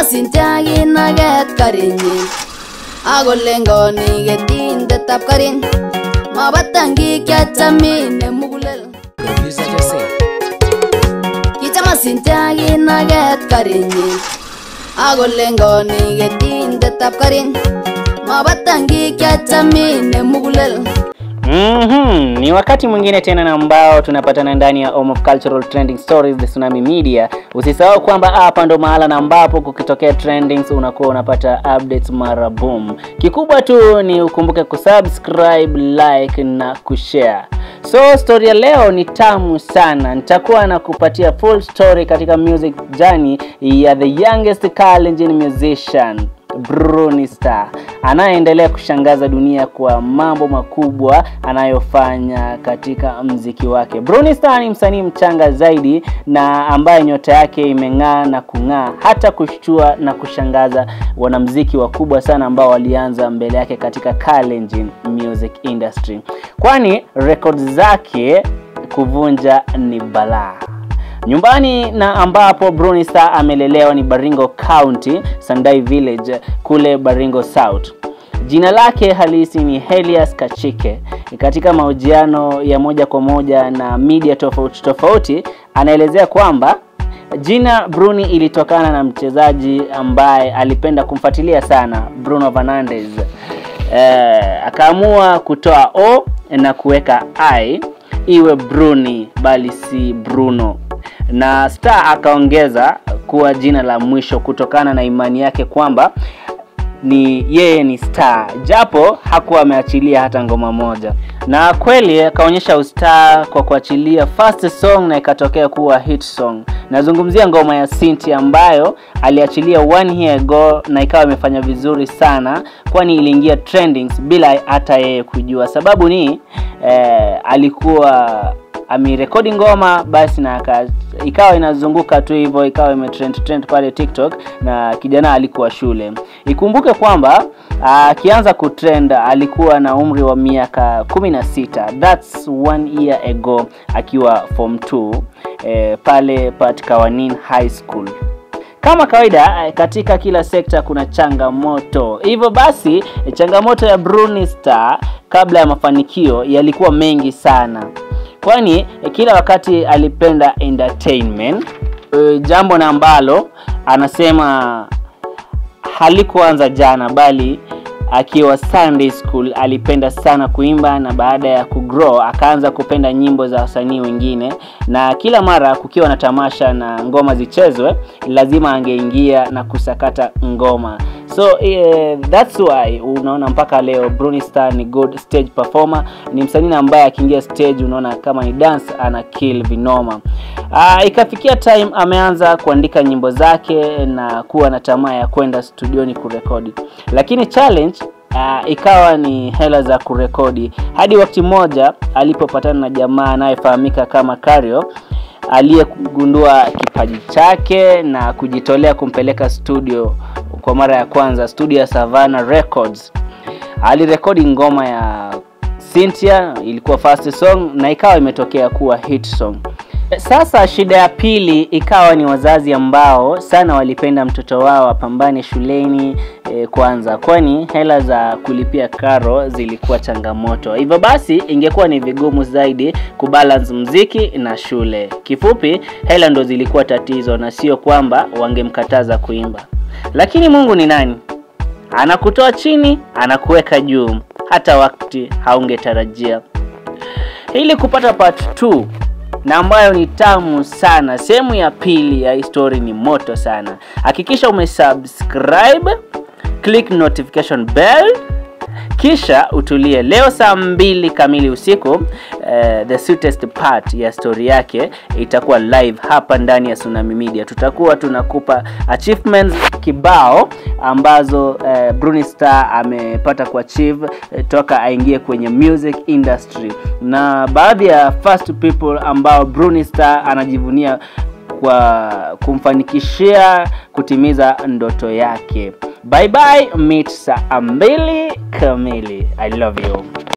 Cynthia kinaget karinyin akolengoni ketindetab karit mabatankik chachamin nemugulel Producer Jose. kichama Cynthia kinaget karinyin akolengoni ketindetab karit mabatankik chachamin nemugulel Mhm, ni wakati mwingine tena na ambao tunapatana ndani ya Home of Cultural Trending Stories the Tsunami Media. Usisahau kwamba hapa ndo mahala na ambapo kukitokea trendings unakuwa unapata updates mara boom. Kikubwa tu ni ukumbuke kusubscribe, like na kushare. So story ya leo ni tamu sana. Nitakuwa na kupatia full story katika music journey ya the youngest Kalenjin musician Bruni Star anayeendelea kushangaza dunia kwa mambo makubwa anayofanya katika mziki wake. Bruni Star ni msanii mchanga zaidi na ambaye nyota yake imeng'aa na kung'aa hata kushtua na kushangaza wanamziki wakubwa sana ambao walianza mbele yake katika Kalenjin music industry, kwani records zake kuvunja ni balaa nyumbani na ambapo Bruni Star amelelewa ni Baringo County, Sandai Village kule Baringo South. Jina lake halisi ni Helias Kachike. Katika mahojiano ya moja kwa moja na media tofauti tofauti, anaelezea kwamba jina Bruni ilitokana na mchezaji ambaye alipenda kumfuatilia sana Bruno Fernandes. Eh, akaamua kutoa o na kuweka i iwe Bruni bali si Bruno na Star akaongeza kuwa jina la mwisho kutokana na imani yake kwamba ni yeye ni star japo hakuwa ameachilia hata ngoma moja na kweli akaonyesha ustar kwa kuachilia first song na ikatokea kuwa hit song nazungumzia ngoma ya Sinti ambayo aliachilia one year ago na ikawa imefanya vizuri sana kwani iliingia trendings bila hata yeye kujua sababu ni eh, alikuwa amerekodi ngoma basi na aka, ikawa inazunguka tu hivyo ikawa imetrend trend pale TikTok na kijana alikuwa shule. Ikumbuke kwamba akianza kutrend alikuwa na umri wa miaka 16. That's one year ago akiwa form 2 eh, pale Pat Kawanin High School. Kama kawaida katika kila sekta kuna changamoto. Hivyo basi changamoto ya Bruni Star kabla ya mafanikio yalikuwa mengi sana kwani kila wakati alipenda entertainment e, jambo na ambalo anasema halikuanza jana bali akiwa Sunday school alipenda sana kuimba na baada ya kugrow akaanza kupenda nyimbo za wasanii wengine na kila mara kukiwa na tamasha na ngoma zichezwe lazima angeingia na kusakata ngoma so uh, that's why unaona mpaka leo Bruni Star ni good stage performer ni msanii ambaye akiingia stage unaona kama ni dance ana kill vinoma uh, ikafikia time ameanza kuandika nyimbo zake na kuwa na tamaa ya kwenda studioni kurekodi lakini challenge Uh, ikawa ni hela za kurekodi hadi wakati mmoja alipopatana na jamaa anayefahamika kama Kario aliyegundua kipaji chake na kujitolea kumpeleka studio kwa mara ya kwanza studio ya Savannah Records. Alirekodi ngoma ya Cynthia, ilikuwa first song na ikawa imetokea kuwa hit song. Sasa shida ya pili ikawa ni wazazi ambao sana walipenda mtoto wao apambane shuleni e, kwanza, kwani hela za kulipia karo zilikuwa changamoto. Hivyo basi ingekuwa ni vigumu zaidi kubalance mziki na shule. Kifupi, hela ndo zilikuwa tatizo na sio kwamba wangemkataza kuimba. Lakini Mungu ni nani? Anakutoa chini, anakuweka juu hata wakati haungetarajia. Ili kupata part 2 na ambayo ni tamu sana. Sehemu ya pili ya hii story ni moto sana. Hakikisha umesubscribe, click notification bell kisha utulie. Leo saa mbili kamili usiku uh, the sweetest part ya story yake itakuwa live hapa ndani ya Tsunami Media. Tutakuwa tunakupa achievements kibao ambazo uh, Bruni Star amepata kuachieve uh, toka aingie kwenye music industry, na baadhi ya first people ambao Bruni Star anajivunia kwa kumfanikishia kutimiza ndoto yake. Bye bye, meet saa mbili kamili. I love you.